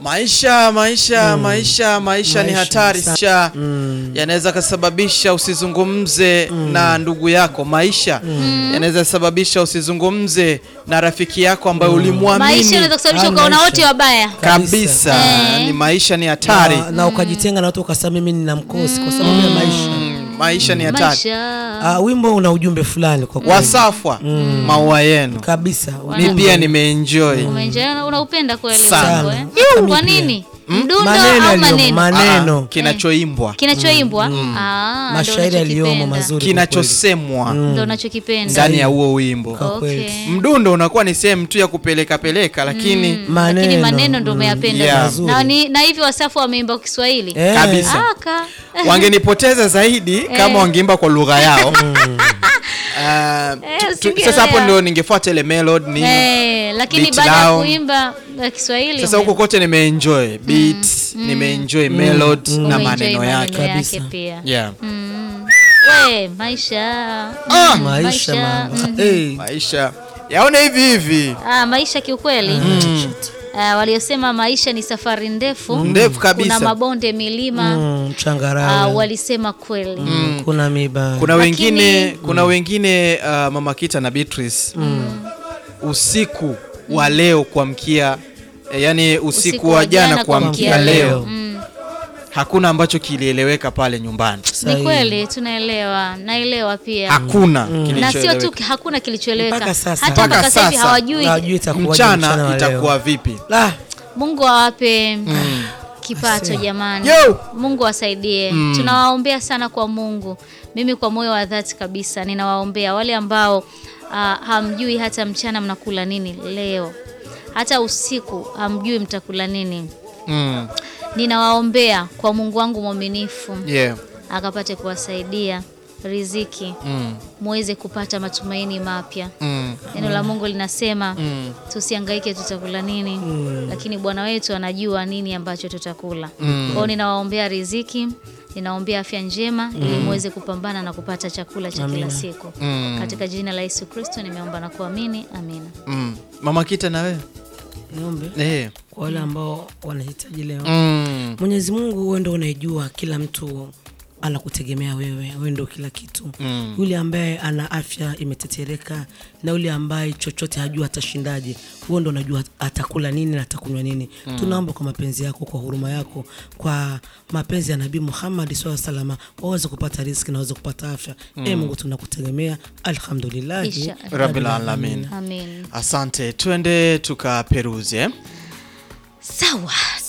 Maisha maisha maisha maisha ni Maisha, hatari sa- sana. Mm. Yanaweza kasababisha usizungumze na ndugu yako. Maisha yanaweza sababisha usizungumze na rafiki yako ambaye Maisha ulimwamini yanaweza kusababisha Ah, ukaona maisha. wote wabaya. kabisa. Eh. Ni maisha ni hatari. na, na ukajitenga na watu ukasema mimi nina mkosi kwa sababu ya maisha. Mm, Maisha ni hatari. Maisha. Ah, wimbo una ujumbe fulani kwa kweli. Wasafwa maua yenu. kabisa. Mi pia nimeenjoy. Umeenjoy, unaupenda kweli Sana. wimbo, eh? Hata Kwa mimi pia. nini? Mdundo Maneno au yaliyomo, maneno? maneno. Ah, kinachoimbwa Kinachoimbwa? Ah, ndo mashairi yaliyomo unachokipenda. mazuri. kwa kweli. kinachosemwa Ndo unachokipenda. ndani ya huo wimbo. Kwa kweli. Okay. Mdundo unakuwa ni sehemu tu ya kupeleka peleka, lakini Lakini Maneno. maneno ndo umeyapenda. Yeah. Mazuri. Na, ni, na hivi Wasafu wameimba kwa Kiswahili. Eh, Kabisa. Aka. wangenipoteza zaidi kama wangeimba kwa lugha yao. Ah, Eh, tu- tu- usingeelewa. sasa hapo ndio ningefuata ile melody nini. Eh, lakini Beat baada ya down. kuimba uh, Kiswahili Sasa ume- huko kote nimeenjoy beat, nimeenjoy melody na umeenjoy maneno yake. Kabisa. pia. Yeah. Mm. We, maisha. Ah, Mm, maisha mama. mm. Hey. maisha yaone hivi hivi Ah, maisha kiukweli ah, waliosema maisha ni safari ndefu ndefu kuna kabisa. mabonde milima Mm, ah, changarawe. walisema kweli Mm, kuna miba. Kuna Lakini- wengine kuna wengine uh, Mama Kita na Beatrice usiku wa leo kuamkia eh, yani usiku, wa jana kuamkia leo Mm. hakuna ambacho kilieleweka pale nyumbani, Ni Sahihi. kweli tunaelewa, naelewa pia hakuna na sio kilichoeleweka. tu hakuna kilichoeleweka, Mpaka sasa. hata Mpaka mpaka sasa hivi sasa. hawajui. Hawajui itakuwaje Mchana wa leo. itakuwa vipi? La, Mungu awape kipato jamani, Yo! Mungu awasaidie. Tunawaombea sana kwa Mungu. Mimi kwa moyo wa dhati kabisa ninawaombea wale ambao ah, hamjui hata mchana mnakula nini leo, hata usiku hamjui mtakula nini. Mm. Ninawaombea kwa Mungu wangu mwaminifu Yeah. akapate kuwasaidia riziki Mm. muweze kupata matumaini mapya. Mm. Neno la Mungu linasema Mm. tusihangaike tutakula nini, lakini Bwana wetu anajua nini ambacho tutakula. Mm. Kwa hiyo ninawaombea riziki, ninawaombea afya njema ili muweze kupambana na kupata chakula cha kila siku. Mm. Katika jina la Yesu Kristo nimeomba na kuamini, amina. Mm. Mama Kita na wewe niombe eh. kwa wale ambao wanahitaji leo. mm. Mwenyezi Mungu, wewe ndio unaijua, kila mtu anakutegemea wewe, wewe ndio kila kitu. Mm. Yule ambaye ana afya imetetereka na yule ambaye chochote hajua atashindaje, wewe ndio unajua atakula nini na atakunywa nini. Tunaomba kwa mapenzi yako, kwa huruma yako, kwa mapenzi ya Nabii Muhammad sallallahu alaihi wasallam, waweze kupata riziki na waweze kupata afya. Mm. Mungu tunakutegemea, alhamdulillah Isha. Rabbil alamin. Amin. Asante, twende tukaperuze. Sawa.